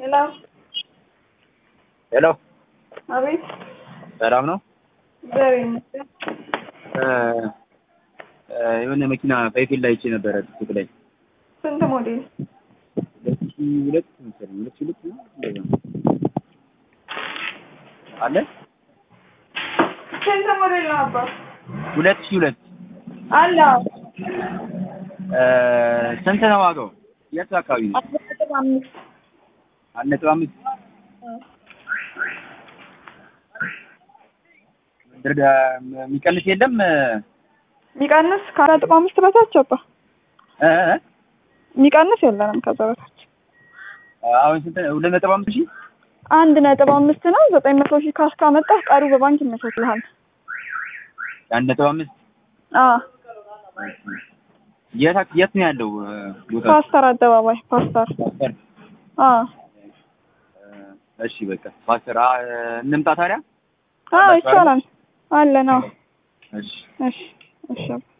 ሄሎ ሄሎ አቤት። ሰላም ነው? እግዚአብሔር ይመስገን። የሆነ መኪና ፋይፌል ላይ አይቼ ነበረ ቲክቶክ ላይ ስንት ሞዴል? ሁለት ሺህ ሁለት መሰለኝ ሁለት ሺህ ሁለት ነው እንደዛ ነው። አለ ስንት ሞዴል ነው አባ? ሁለት ሺህ ሁለት አለ ስንት ነው ዋጋው? የት አካባቢ ነው? አስራ ነጥብ አምስት አንድ ነጥብ አምስት ድርዳ የሚቀንስ የለም የሚቀንስ ከአራት ነጥብ አምስት በታች አባ እ እ የሚቀንስ የለንም ከዛ በታች አሁን ስንት ሁለት ነጥብ አምስት ሺህ አንድ ነጥብ አምስት ነው። ዘጠኝ መቶ ሺህ ካሽ ካመጣህ ቀሪው በባንክ ይመቻችልሃል። አንድ ነጥብ አምስት አዎ የት አክ- የት ነው ያለው ቦታ? ፓስተር አደባባይ ፓስተር። ፓስተር አዎ እሺ በቃ ፓስተር አ- እንምጣ ታዲያ አዎ ይቻላል። አለ ነው። እሺ እሺ እሺ